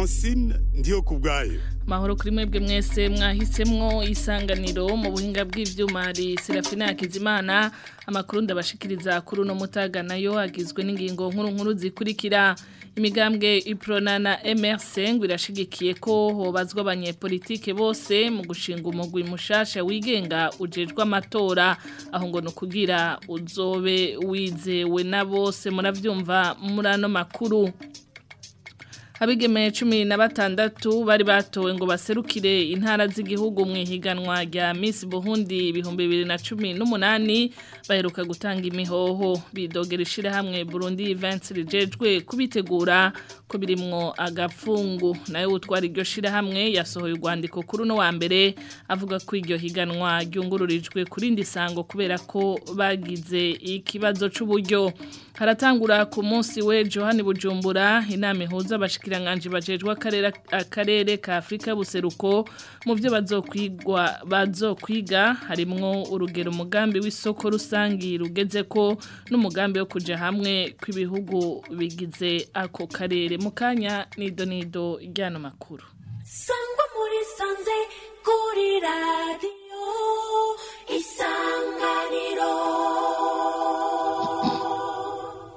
francine ndiyo ku bwayo mahoro kuri mwebwe mwese mwahisemwo isanganiro mu buhinga bw'ivyuma hari Serafina Hakizimana amakuru ndabashikiriza kuri uno mutaga nayo agizwe n'ingingo nkuru nkuru zikurikira imigambwe iprona na MRC ngo irashigikiye ko hobazwa abanyepolitike bose mu gushinga umugwi mushasha wigenga ujejwe amatora aho ngo nukugira uzobe wizewe na bose muravyumva muri ano makuru Abigeme cumi na batandatu bari batowe ngo baserukire intara z'igihugu mu ihiganwa rya Miss Burundi ibihumbi bibiri na cumi n'umunani baheruka gutanga imihoho bidogera ishirahamwe Burundi Events rijejwe kubitegura ko birimwo agapfungu nayo utwara iryo shirahamwe yasohoye urwandiko kuri uno wa mbere avuga ko iryo higanwa ryungururijwe kuri ndi sango kubera ko bagize ikibazo c'uburyo haratangura ku munsi we Johanni Bujumbura inama ihuza abashikiranganje bajejwe akarere akarere ka Afrika buseruko mu byo bazokwigwa bazokwiga harimwo urugero umugambi w'isoko rusangi rugeze ko n'umugambi wo kuja hamwe kw'ibihugu bigize ako karere mukanya nido nido ryano makuru sangwa muri sanze kuri radio isanganiro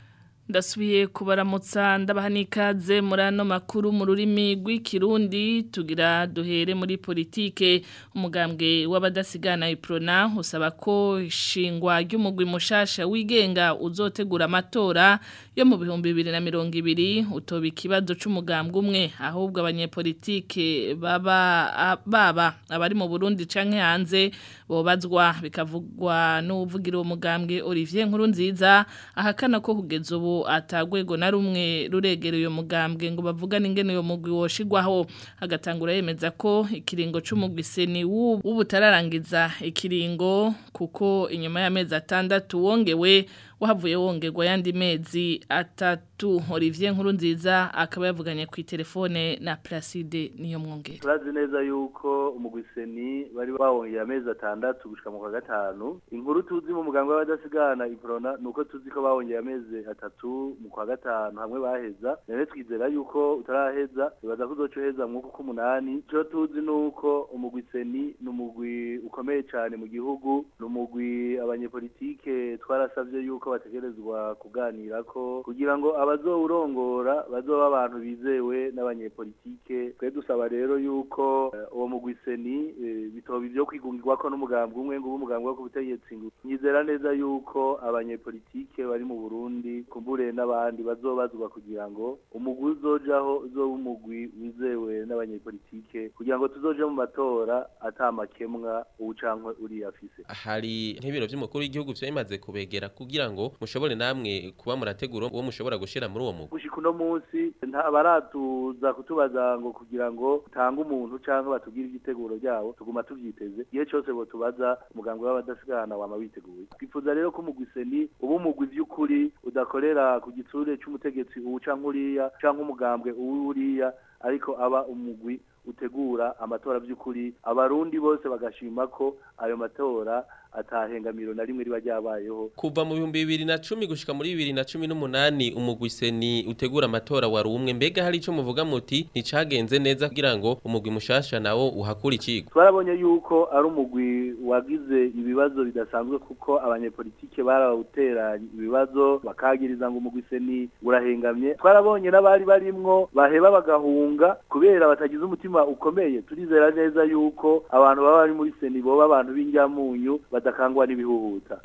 ndasubiye kubaramutsa ndabaha n'ikaze muri ano makuru mu rurimi rw'ikirundi tugira duhere muri politike umugambwe w'abadasigana iprona usaba ko ishingwa ry'umugwi mushasha wigenga uzotegura amatora yo mu bihumbi bibiri na mirongo ibiri utoba ikibazo c'umugambwe umwe ahubwo abanyepolitike baba baba abari mu Burundi canke hanze bobazwa bikavugwa n'uvugira uwo mugambwe Olivier Nkurunziza ahakana ko kugeza ubu atagwego na rumwe ruregera uyo mugambwe ngo bavugane ingene uyo mugwi woshigwaho agatangura yemeza ko ikiringo c'umugwi seni w'ubutararangiza ikiringo kuko inyuma y'amezi atandatu wongewe wahavuye wongerwa yandi mezi atatu Olivier Nkurunziza akaba yavuganye ku telefone na Placide niyo mwongere turazi neza yuko umugwi seni bari bawongeye amezi atandatu gushika mu kwa gatanu inkuru tuzi mu muganga w'abadasigana iprona nuko tuzi ko bawongeye amezi atatu mu kwa gatanu hamwe baheza none twizera yuko utaraheza bibaza ko uzoca uheza mwuko k'umunani ico tuzi nuko umugwi seni ni umugwi ukomeye cane mu gihugu ni umugwi abanyepolitike twarasavye yuko bategerezwa kuganirako kugira ngo abazowurongora bazoba abantu bizewe n'abanyepolitike twe dusaba rero yuko eh, uwo mugwi seni eh, bitoba ivyo kwigungirwako n'umugambwe umwe ngo ube umugambwe wo ku butegetsi ngo nyizera neza yuko abanyepolitike bari mu Burundi kumbure n'abandi bazobazwa kugira ngo umugwi uzojaho uzoba umugwi wizewe n'abanyepolitike kugira ngo tuzoje mu matora atamakemwa uwucankwe uriya afise hari nk'ibiro by'umukuru w'igihugu byamaze kubegera kugira ngo mushobore namwe kuba murategura uwo mushobora gushira muri uwo mugwi gushika uno munsi nta baratuza kutubaza ngo kugira ngo tange umuntu canke batubwire igiteguro ryabo tuguma tuvyiteze igihe cose bo tubaza umugambwe w'abadasigana wama witeguye twifuza rero ko umugwi seni uba umugwi vy'ukuri udakorera ku gitsure c'umutegetsi uwu canke uriya canke umugambwe uwu uriya ariko aba umugwi utegura amatora by'ukuri abarundi bose bagashima ko ayo matora atahengamiro na rimwe riba ryabayeho kuva mu bihumbi bibiri na cumi gushika muri bibiri na cumi n'umunani umugwi seni utegura amatora wari umwe mbega hari ico muvuga muti nticagenze neza kugira ngo umugwi mushasha nawo uhakura ikigo twarabonye yuko ari umugwi wagize ibibazo bidasanzwe kuko abanyepolitike barawuteranye ibibazo bakagiriza ngo umugwi seni urahengamye twarabonye n'abari barimwo baheba bagahunga kubera batagize umutima ukomeye turizera neza yuko abantu baba bari muri seni boba abantu b'injyamunyu badakangwa n'ibihuhuta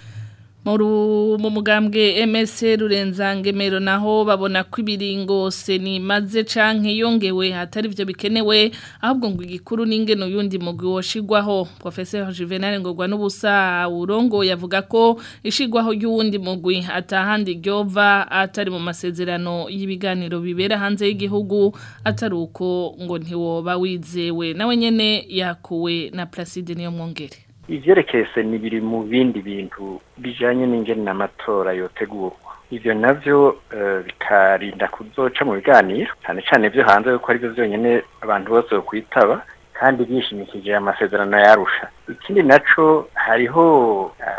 mu mugambwe MS Rurenzangemero naho babona ko ibiringo seni maze canke yongewe hatari byo bikenewe ahubwo ngo igikuru n'ingeno yundi mugwi woshigwaho Professeur Juvenal Ngogwa n'ubusa urongo yavuga ko ishigwaho y'uwundi mugwi atahandi ryova atari mu masezerano y'ibiganiro bibera hanze y'igihugu atari uko ngo ntiwoba wizewe nawe nyene yakuwe na Placide niyo mwongere ivyerekeye seni biri mu bindi bintu bijanye n'ingene amatora yotegurwa ivyo navyo bikarinda kuzoca mu biganiro cyane cyane vyo hanze yuko arivyo vyonyene abantu bose bokwitaba kandi bishimikije amasezerano yarusha ikindi naco hariho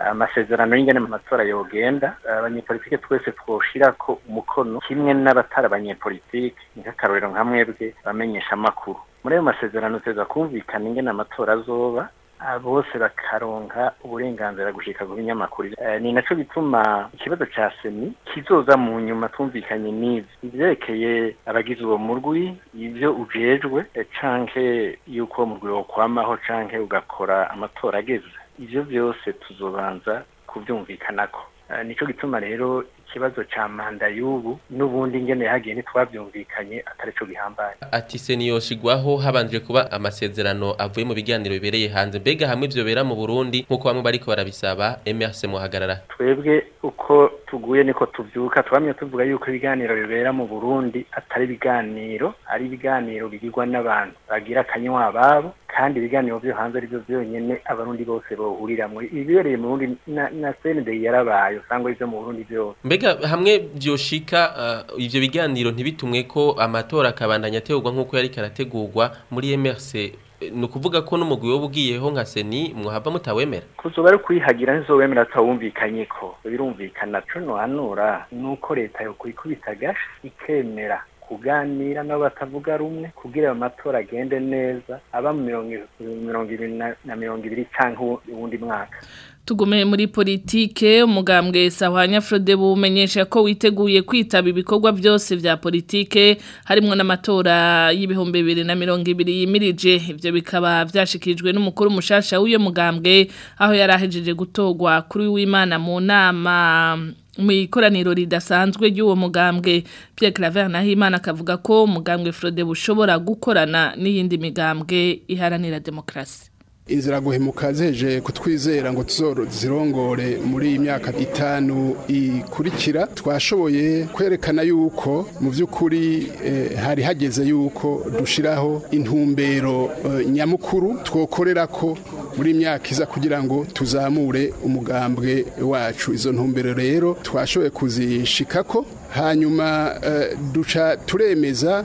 amasezerano y'ingene mu matora yogenda abanyepolitike twese twoshirako umukono kimwe n'abatari abanyepolitike nk'akarorero nka mwebwe bamenyesha amakuru muri ayo masezerano tuza kumvikana ingene amatora azoba bose bakaronka uburenganzira gushika ku binyamakuru ni naco bituma ikibazo ca seni kizoza mu nyuma twumvikanye n'ivi ivyerekeye abagize uwo murwi ivyo ujejwe canke yuko uwo murwi wokwamaho canke ugakora amatora ageze ivyo vyose tuzobanza kuvyumvikanako nico gituma rero ikibazo ca manda y'ubu n'ubundi ingene yahagiye ntitwavyumvikanye atari co gihambaye ati seniyoshigwaho habanje kuba amasezerano avuye mu biganiro bibereye hanze mbega hamwe ivyo bera mu Burundi nkuko bamwe bariko barabisaba MRC muhagarara twebwe uko tuguye niko tuvyuka twamye tuvuga yuko ibiganiro bibera mu Burundi atari ibiganiro ari ibiganiro bigirwa n'abantu bagira akanywa babo kandi ibiganiro vyo hanze ari byo vyonyene abarundi bose bohuriramwo ibibereye mu Burundi na, na CND yarabaye usanga ivyo mu Burundi vyose mbega hamwe byoshika uh, ivyo biganiro ntibitumwe ko amatora akabandanya ategurwa nk'uko yari karategurwa muri MRC ni ukuvuga ko n'umugwi wo bugiyeho nka seni mwahava mutawemera kuzoba ari kwihagira ntizowemera atawumvikanye ko birumvikana co nohanura nuko leta yo kwikubita gashi ikemera kuganira nabo batavuga rumwe kugira ayo matora agende neza aba mu mirongo ibiri na mirongo ibiri canke uwundi mwaka Tugume muri politike umugambwe Sahwanya Frode bumenyesha ko witeguye kwitaba ibikorwa byose vya politike harimo n'amatora y'ibihumbi 2020 yimirije ivyo bikaba vyashikirijwe n'umukuru mushasha w'uyo mugambwe aho yarahejeje gutogwa kuri w'Imana mu nama mu ikoraniro ridasanzwe ry'uwo mugambwe Pierre Claver Nahimana akavuga ko umugambwe Frode bushobora gukorana n'iyindi migambwe iharanira demokrasi inzira guhemuka zeje kutwizera ngo tuzorozirongore muri iyi myaka itanu ikurikira twashoboye kwerekana yuko mu by'ukuri eh, hari hageze yuko dushiraho intumbero eh, nyamukuru twokorera ko muri myaka iza kugira ngo tuzamure umugambwe wacu izo ntumbero rero twashoboye kuzishikako hanyuma eh, duca turemeza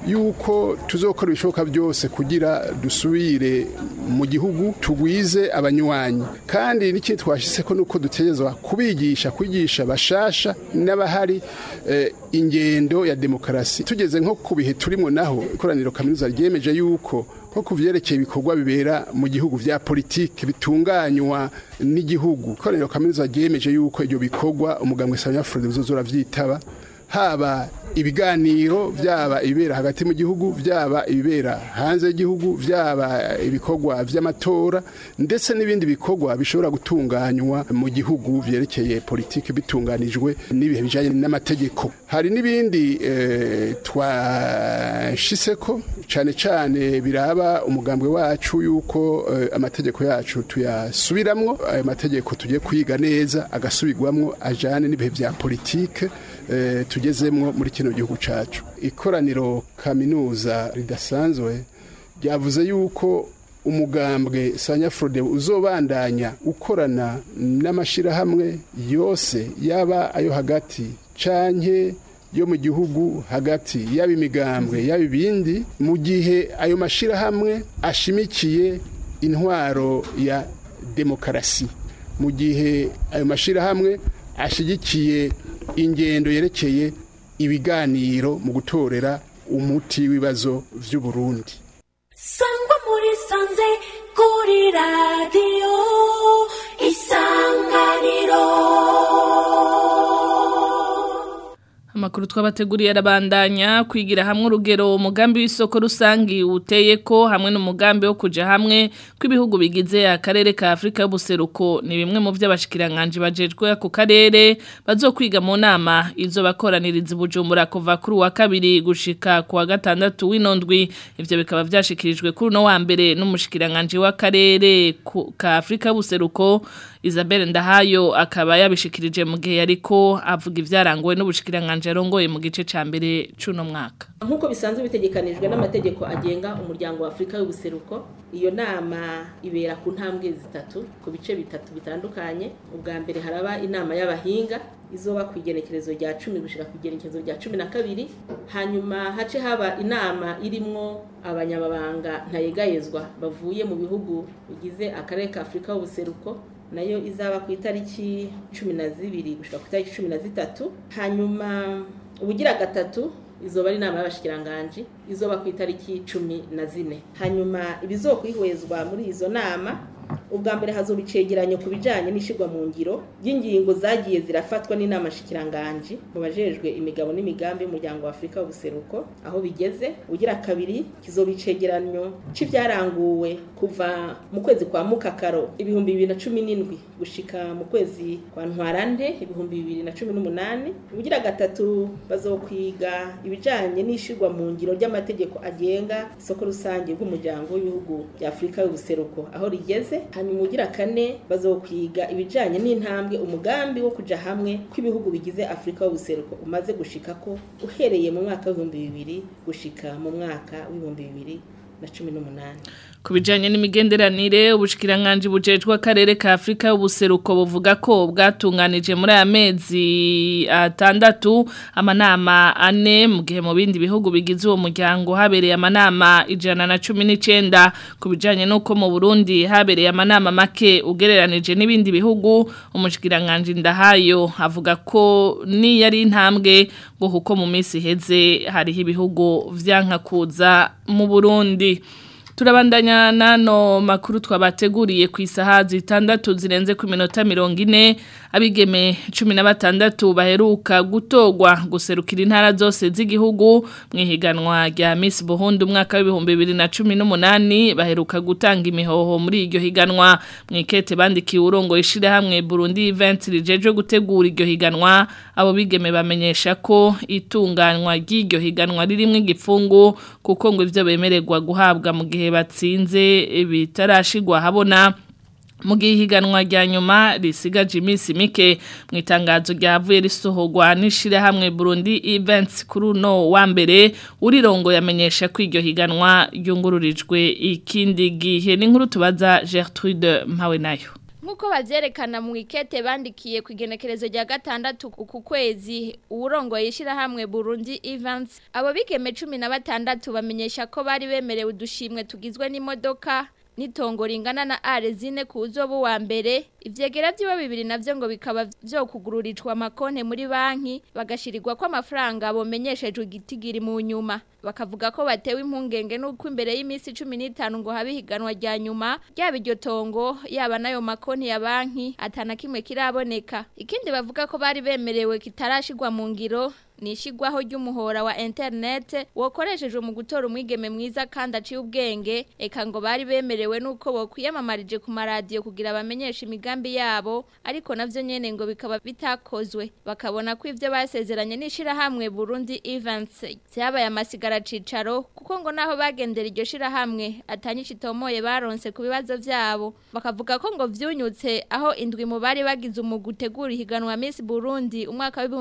yuko tuzokora ibishoboka byose kugira dusubire mu gihugu tugwize abanywanyi kandi n'ikindi twashyize ko nuko dutegerezwa kubigisha kwigisha bashasha n'abahari eh, ingendo ya demokarasi tugeze nko ku bihe turimo naho ikoraniro kaminuza ryemeje yuko nko ku vyerekeye ibikorwa bibera mu gihugu vya politike bitunganywa n'igihugu ikoraniro kaminuza ryemeje yuko ibyo bikorwa umugambwe Sanyafrode bizozora vyitaba haba ibiganiro byaba ibibera hagati mu gihugu byaba ibibera hanze y'igihugu byaba ibikorwa by'amatora ndetse n'ibindi bikorwa bishobora gutunganywa mu gihugu byerekeye politiki bitunganijwe n'ibihe bijyanye n'amategeko hari n'ibindi eh, twashise ko cyane cyane biraba umugambwe wacu yuko eh, amategeko yacu tuyasubiramwo ayo mategeko tugiye kwiga neza agasubirwamwo ajyane n'ibihe bya politike eh, tugezemwo muri kino gihugu cacu ikoraniro kaminuza ridasanzwe ryavuze yuko umugambwe Sanyafrode uzobandanya ukorana n'amashirahamwe yose yaba ayo hagati canke yo mu gihugu hagati yaba imigambwe yaba ibindi mu gihe ayo mashirahamwe ashimikiye intwaro ya demokarasi mu gihe ayo mashirahamwe ashigikiye ingendo yerekeye ibiganiro mu gutorera umuti w'ibibazo by'u Burundi sangwa muri sanze kuri radiyo isanganiro Amakuru twabateguriye arabandanya kwigira hamwe urugero umugambi w'isoko rusangi uteye ko hamwe n'umugambi wo kuja hamwe kw'ibihugu bigize akarere ka Afrika y'ubuseruko ni bimwe mu vy'abashikiranganje bajejwe ako karere bazokwiga mu nama izo bakoraniriza bujumbura kuva kuri wa kabiri gushika ku wa gatandatu w'inondwi ivyo bikaba vyashikirijwe kuri no wa mbere n'umushikiranganje w'akarere ka Afrika y'ubuseruko Isabelle Ndahayo akaba yabishikirije mu gihe yariko avuga ivyarangowe n'ubushikiranganje arongoye mu gice ca mbere cuno mwaka nk'uko bisanzwe bitegekanijwe n'amategeko agenga umuryango wa Afrika y'ubuseruko iyo nama ibera ku ntambwe zitatu ku bice bitatu bitandukanye ubwa mbere haraba inama y'abahinga izoba ku igenekerezo rya cumi gushika ku igenekerezo rya cumi na kabiri hanyuma hace haba inama irimwo abanyamabanga ntayegayezwa bavuye mu bihugu bigize akarere ka Afrika y'ubuseruko nayo izaba ku itariki cumi na zibiri gushika ku itariki cumi na zitatu hanyuma ubugira gatatu izoba ari inama y'abashikiranganji izoba ku itariki cumi na zine hanyuma ibizokwihwezwa muri izo nama ubwa mbere hazoba icegeranyo ku bijanye n'ishirwa mu ngiro y'ingingo zagiye zirafatwa n'inama shikiranganji mu bajejwe imigabo n'imigambi y'umuryango wa Afrika w'ubuseruko aho bigeze ugira kabiri kizoba icegeranyo c'ivyaranguwe kuva mu kwezi kwa mukakaro ibihumbi bibiri na cumi n'indwi gushika mu kwezi kwa ntwarante ibihumbi bibiri na cumi n'umunani ugira gatatu bazokwiga ibijanye n'ishirwa mu ngiro ry'amategeko agenga isoko rusange bw'umuryango w'ibihugu bya Afrika y'ubuseruko aho rigeze hanyuma ugira kane bazokwiga ibijanye n'intambwe umugambi wo kuja hamwe kw'ibihugu bigize Afrika y'ubuseruko umaze gushikako uhereye mu mwaka w'ibihumbi bibiri gushika mu mwaka w'ibihumbi bibiri na cumi n'umunani ku bijyanye n'imigenderanire ubushikiranganje bujejwe akarere ka afurika y'ubuseruko buvuga ko bwatunganije muri aya mezi atandatu amanama ane mu gihe mu bindi bihugu bigize uwo muryango habereye amanama ijana na cumi n'icyenda ku bijyanye n'uko mu burundi habereye amanama make ugereranije n'ibindi bihugu umushikiranganje ndahayo avuga ko niyo ari intambwe ngo kuko mu minsi iheze hariho ibihugu byankakuza mu burundi turabandanya nano makuru twabateguriye ku isaha zitandatu zirenze ku minota mirongo ine abigeme cumi na batandatu baheruka gutogwa guserukira intara zose z'igihugu mu ihiganwa rya Miss Burundi umwaka w'ibihumbi bibiri na cumi n'umunani baheruka gutanga imihoho muri iryo higanwa mu ikete bandikiye urongo ishirahamwe Burundi Event rijeje gutegura iryo higanwa abo bigeme bamenyesha ko itunganywa ry'iryo higanwa ririmo igipfungu kuko ngo ivyo bemererwa guhabwa mu gihe batsinze bitarashigwa habona mu gihe ihiganwa rya nyuma risigaje iminsi mike mu itangazo ryavuye risohorwa n'ishyirahamwe Burundi Events kuri uno wa mbere urirongo yamenyesha ko iryo higanwa ryungururijwe ikindi gihe n'inkuru tubaza Gertrude mpawe nayo Nkuko bazyerekana mu ikete bandikiye ku igenekerezo rya gatandatu ku kwezi uwurongo yishira hamwe Burundi Events abo bigeme 16 bamenyesha ko bari bemerewe udushimwe tugizwe n'imodoka nitongo ringana na arezine ku uzobu wa mbere ivyegera vyiwe bibiri navyo ngo bikaba vyo kugururirwa amakonte muri banki bagashirirwa ko amafaranga bomenyeshejwe igitigiri mu nyuma bakavuga ko batewe impungenge nuko imbere y'imisi 15 ngo habe higanwa rya nyuma ryaba iryo tongo yaba nayo makonti ya banki atana kimwe kiraboneka ikindi bavuga ko bari bemerewe kitarashirwa mu ngiro nishigwaho ry'umuhora wa internet wokoreshejwe mu gutora umwigeme mwiza kandi aciye ubwenge eka ngo bari bemerewe nuko bokwiyamamarije ku maradiyo kugira bamenyeshe imigambi yabo ariko navyo nyene ngo bikaba bitakozwe bakabona ko ivyo basezeranye nishira hamwe Burundi Events cyabaye amasigara cicaro kuko ngo naho bagendera iryo shira hamwe atanyisha itomoye baronse ku bibazo vyabo bakavuga ko ngo vyunyutse aho indwi mu bari bagize umugutegura ihiganwa Miss Burundi umwaka wa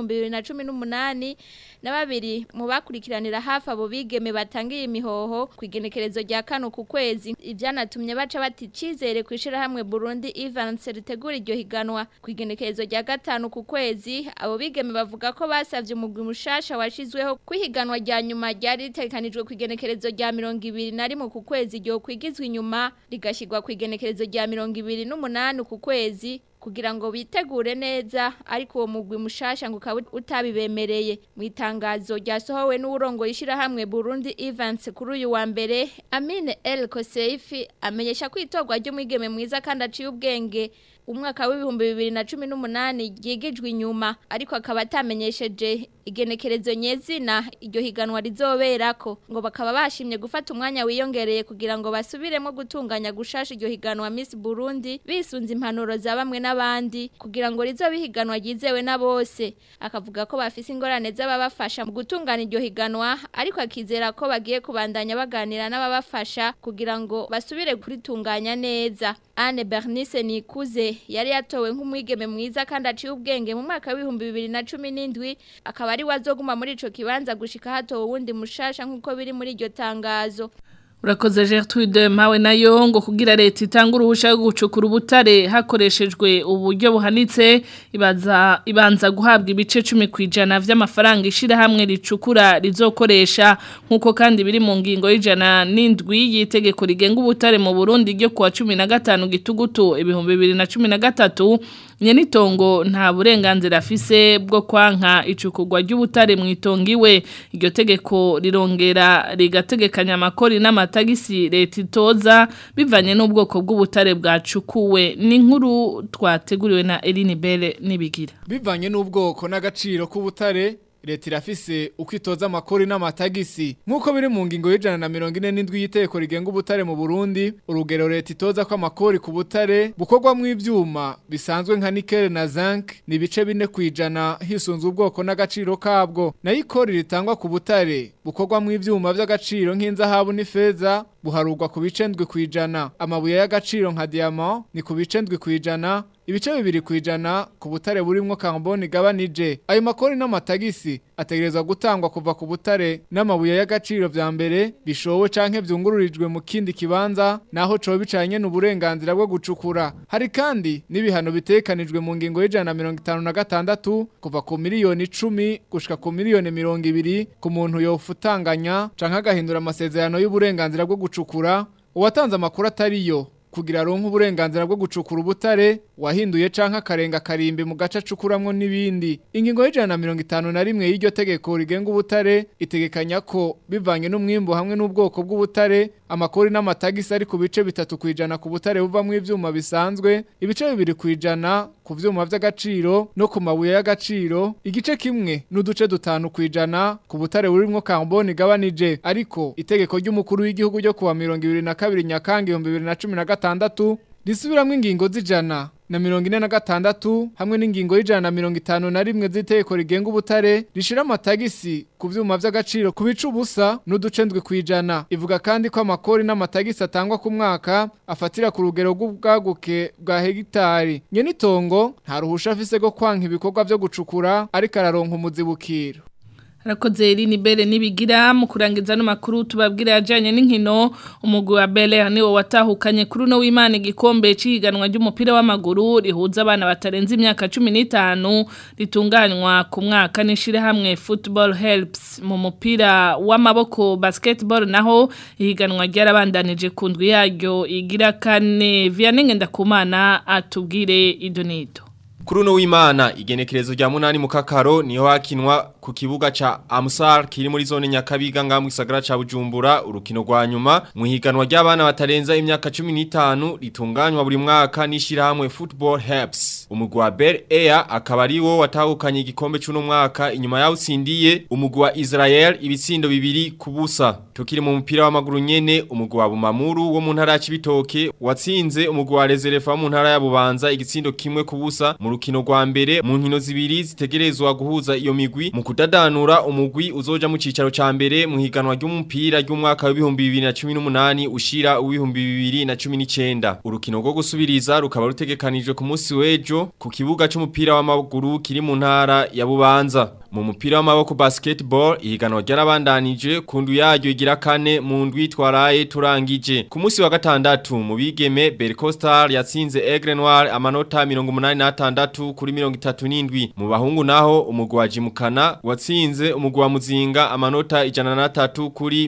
2018 na babiri mu bakurikiranira hafi abo bigeme batangiye imihoho ku igenekerezo rya kano ku kwezi ibyanatumye baca bati icizere ku ishyirahamwe Burundi Events ritegura iryo higanwa ku igenekerezo rya gatanu ku kwezi abo bigeme bavuga ko basabye umugwi mushasha washizweho ku ihiganwa rya nyuma ryari ritegekanijwe ku igenekerezo rya mirongo ibiri na rimwe ku kwezi ryo kwigizwa inyuma rigashyirwa ku igenekerezo rya mirongo ibiri n'umunani ku kwezi kugira ngo bitegure neza ariko uwo mugwi mushasha ngo ukaba utabibemereye mu itangazo ryasohowe n'uburongo yishirahamwe Burundi Events kuri uyu wa mbere Amine El Koseifi amenyesha ko itorwa ry'umwigeme mwiza kandi aciye ubwenge umwaka w'ibihumbi bibiri na cumi n'umunani ryigijwe inyuma ariko akaba atamenyesheje igenekerezo nyezina iryo higanwa rizoberako ngo bakaba bashimye gufata umwanya wiyongereye kugira ngo basubiremo gutunganya gushasha iryo higanwa Miss Burundi bisunze impanuro za bamwe n'abandi kugira ngo rizobe higanwa ryizewe na bose akavuga ko bafise ingorane z'ababafasha mu gutunganya iryo higanwa ariko akizera ko bagiye kubandanya baganira n'ababafasha kugira ngo basubire kuritunganya neza Anne Bernice Nikuze yari yatowe nk'umwigeme mwiza kandi aciye ubwenge mu mwaka w'ibihumbi bibiri na cumi n'indwi akaba ari wazoguma muri ico kibanza gushika hatowe wundi mushasha nk'uko biri muri iryo tangazo Urakoze Gertrude mpawe nayo ngo kugira leta itanga uruhusha rwo gucukura ubutare hakoreshejwe uburyo buhanitse ibaza ibanza guhabwa ibice 10 kwijana vy'amafaranga ishira hamwe ricukura rizokoresha nkuko kandi biri mu ngingo y'ijana n'indwi yitegeko rigenga ubutare mu Burundi ryo kuwa 15 gitugutu ibihumbi 2013 Nyenitongo nta burenganzira afise bwo kwanka icukurwa ry'ubutare mu itongiwe iryo tegeko rirongera rigategekanya amakori n'amatagisi leta itoza bivanye n'ubwoko bw'ubutare bwacukuwe n'inkuru twateguriwe na Eline Belle nibigira bivanye n'ubwoko n'agaciro k'ubutare leta irafise uko itoza amakori n'amatagisi nk'uko biri mu ngingo y'ijana na mirongo ine n'indwi y'iteko rigenga ubutare mu burundi urugero leta itoza ko amakori ku butare bukorwamo ibyuma bisanzwe nka nikele na zinc ni ibice bine ku ijana hisunze ubwoko n'agaciro kabwo nayo ikori ritangwa ku butare bukorwamo ibyuma by'agaciro nk'inzahabu n'ifeza buharugwa ku bice ndwi ku ijana amabuye y'agaciro nka diamant ni ku bice ndwi ku ijana ibice bibiri ku ijana ku butare burimwo carbone igabanije ayo makori n'amatagisi ategerezwa gutangwa kuva ku butare n'amabuye y'agaciro vya mbere bishowe canke vyungururijwe mu kindi kibanza naho co bicanye n'uburenganzira bwo gucukura hari kandi n'ibihano bitekanijwe mu ngingo y'ijana na mirongo itanu na gatandatu kuva ku miliyoni icumi gushika ku miliyoni mirongo ibiri ku muntu yofutanganya canke agahindura amasezerano y'uburenganzira bwo gucukura uwatanze amakuru atariyo kugira aronke uburenganzira bwo gucukura ubutare wahinduye canke akarenga karimbi mu gace acukuramwo n'ibindi ingingo y'ijana na mirongo itanu na rimwe y'iryo tegeko rigenga ubutare itegekanya ko bivanye n'umwimbu hamwe n'ubwoko bw'ubutare amakori n'amatagisi ari ku bice bitatu ku ijana ku butare buvamwo ivyuma bisanzwe ibice bibiri ku ijana ku vyuma vy'agaciro no ku mabuye y'agaciro igice kimwe n'uduce dutanu ku ijana ku butare burimwo carbone igabanije ariko itegeko ry'umukuru w'igihugu ryo kuwa mirongo ibiri na kabiri nyakanga ibihumbi bibiri na cumi na gatandatu risubiramwo ingingo z'ijana na mirongo ine na gatandatu hamwe n'ingingo y'ijana na mirongo itanu na rimwe z'iteko rigenga ubutare rishira amatagisi ku vyuma vy'agaciro ku bice ubusa n'uduce ndwi kwijana ivuga kandi ko amakori n'amatagisi atangwa ku mwaka afatira ku rugero rw'ubwaguke bwa hegitari nyenitongo nta ruhusha afise rwo kwanka ibikorwa vyo gucukura ariko araronka umuzibukiro Rakoze Eline Bere nibigira mu kurangiza no makuru tubabwira yajanye n'inkino umugwi wa Bele niwo watahukanye kuri no w'Imana igikombe ciganwa ry'umupira w'amaguru rihuza abana batarenze imyaka 15 ritunganywa ku mwaka n'ishire hamwe Football Helps mu mupira w'amaboko basketball naho ihiganwa ryarabandanije ku ndwi yaryo igira kane Vianney Ndakumana atubwire idonito Kuri uno w'Imana igenekerezo rya munani mu kakaro niho hakinwa ku kibuga ca Amsar kiri muri zone Nyakabiga nga mu gisagara ca Bujumbura urukino rwa nyuma mu higanwa ry'abana batarenza imyaka 15 ritunganywa buri mwaka nishira hamwe Football Helps umugwi wa Bel Air akaba ari wo watahukanye igikombe cy'uno mwaka inyuma yaho utsindiye umugwi wa Israel ibitsindo bibiri kubusa tukiri mu mupira w'amaguru nyene umugwi wa Bumamuru wo mu ntara ya Cibitoke watsinze umugwi wa Reserve wo mu ntara ya Bubanza igitsindo kimwe kubusa mu rukino rwa mbere mu nkino zibiri zitegerezwa guhuza iyo migwi mu kudadanura umugwi uzoja mu cicaro ca mbere mu higanwa ry'umupira ry'umwaka wa 2018 ushira uw'ibihumbi 2019 urukino rwo gusubiriza rukaba rutegekanijwe ku munsi w'ejo ku kibuga c'umupira w'amaguru kiri mu ntara ya Bubanza mu mupira w'amaboko basketball ihiganwa ryarabandanije ku ndu yaryo igira kane mu ndwi twaraye turangije ku munsi wa gatandatu mu bigeme Bercostar yatsinze Aigle Noir amanota 86 kuri 37 mu bahungu naho umugwi wa Jimukana watsinze umugwi wa Muzinga amanota 103 kuri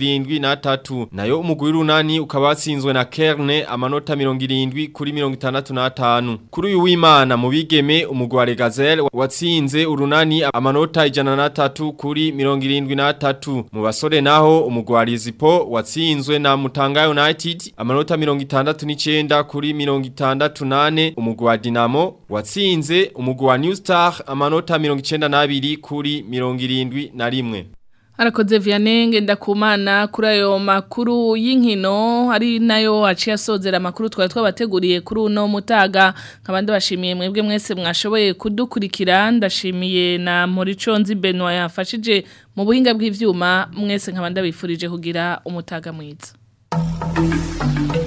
73 nayo umugwi runani ukaba watsinzwe na Kerne amanota 70 kuri 65 kuri uyu w'Imana mu bigeme umugwi wa Regazel watsinze urunani amanota ijana na tatu kuri mirongo irindwi na tatu mu basore naho umugwi wa Lizipo watsinzwe na Mutanga United amanota mirongo itandatu n'icenda kuri mirongo itandatu nane umugwi wa Dinamo watsinze umugwi wa New Star amanota mirongo icenda n'abiri kuri mirongo irindwi na rimwe Arakoze Vianney ndakumana kuri ayo makuru y'inkino ari nayo aciye asozera makuru twari twabateguriye kuri uno mutaga nkabandi bashimiye mwebwe mwese mwashoboye kudukurikira ndashimiye na Moriconzi Benoit yafashije mu buhinga bw'ivyuma mwese nkabandi bifurije kugira umutaga mwiza